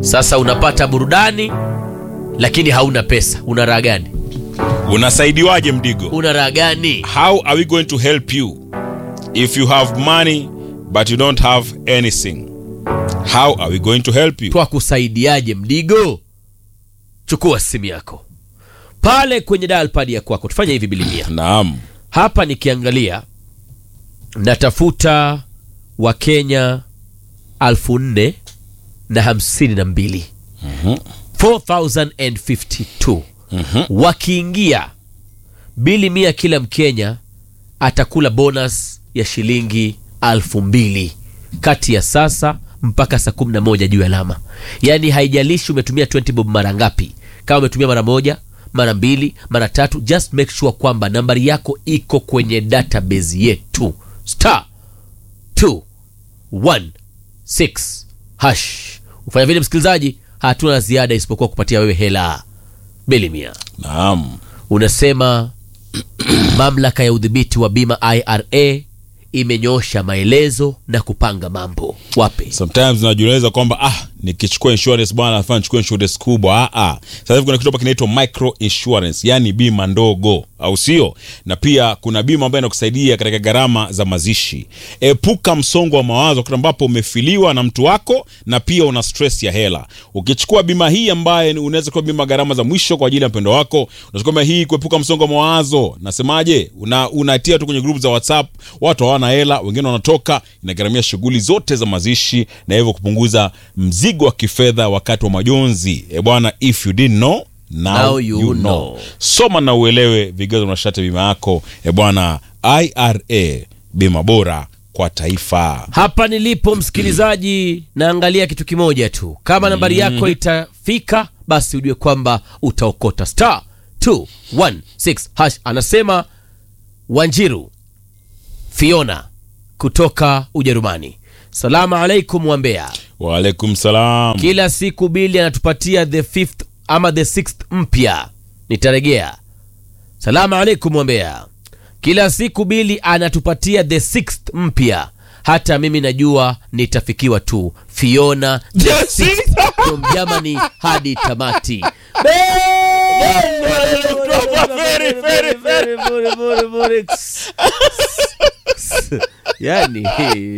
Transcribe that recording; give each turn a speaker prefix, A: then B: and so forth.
A: Sasa unapata burudani lakini hauna pesa, una raha gani?
B: Unasaidiwaje Mdigo?
A: Una raha gani?
B: How are we going to help you if you have money but you don't have anything? How are we going to help you?
A: Twakusaidiaje Mdigo? Chukua simu yako pale kwenye dial pad ya kwako, tufanye hivi bilimia
B: Naam.
A: hapa. Nikiangalia natafuta Wakenya alfu nne na hamsini na mbili 4052 wakiingia bili mia, kila Mkenya atakula bonus ya shilingi alfu mbili kati ya sasa mpaka saa kumi na moja juu ya alama. Yaani haijalishi umetumia 20 bob mara ngapi, kama umetumia mara moja, mara mbili, mara tatu, just make sure kwamba nambari yako iko kwenye database yetu star 216 hash. Ufanya vile msikilizaji, hatuna la ziada isipokuwa kupatia wewe hela bili mia.
B: Naam.
A: Unasema mamlaka ya udhibiti wa bima IRA imenyosha maelezo na kupanga mambo wapi?
B: Sometimes unajiuliza kwamba ah, nikichukua insurance bwana nafaa nichukue insurance kubwa. Ah, ah. Sasa hivi kuna kitu hapa kinaitwa micro insurance, yani bima ndogo, au sio? Na pia kuna bima ambayo inakusaidia katika gharama za mazishi. Epuka msongo wa mawazo wakati ambapo umefiliwa na mtu wako na pia una stress ya hela. Ukichukua bima hii ambaye ni- unaweza kuwa bima gharama za mwisho kwa ajili ya mpendo wako, unachukua bima hii kuepuka msongo wa mawazo. Nasemaje? Una unatia tu kwenye group za WhatsApp, watu hawana hela, wengine wanatoka, inagharamia shughuli zote za mazishi na hivyo kupunguza mzigo wa kifedha wakati wa majonzi. E bwana, if you didn't know now,
A: Now you
B: you
A: know.
B: know. Soma na uelewe vigezo na masharti ya bima yako. E bwana, IRA, bima bora kwa taifa.
A: Hapa nilipo msikilizaji, naangalia kitu kimoja tu. Kama nambari yako itafika, basi ujue kwamba utaokota star 216 hash. Anasema Wanjiru Fiona kutoka Ujerumani. Salamu alaikum Wambea.
B: Waalaikum salam.
A: Kila siku Bili anatupatia the fifth ama the sixth mpya. Nitaregea. Salamu alaikum Wambea. Kila siku Bili anatupatia the sixth mpya. Hata mimi najua nitafikiwa tu. Fiona the
B: The
A: sixth
B: sixth.
A: from Germany hadi tamati.
B: Very, very, very.
A: Yani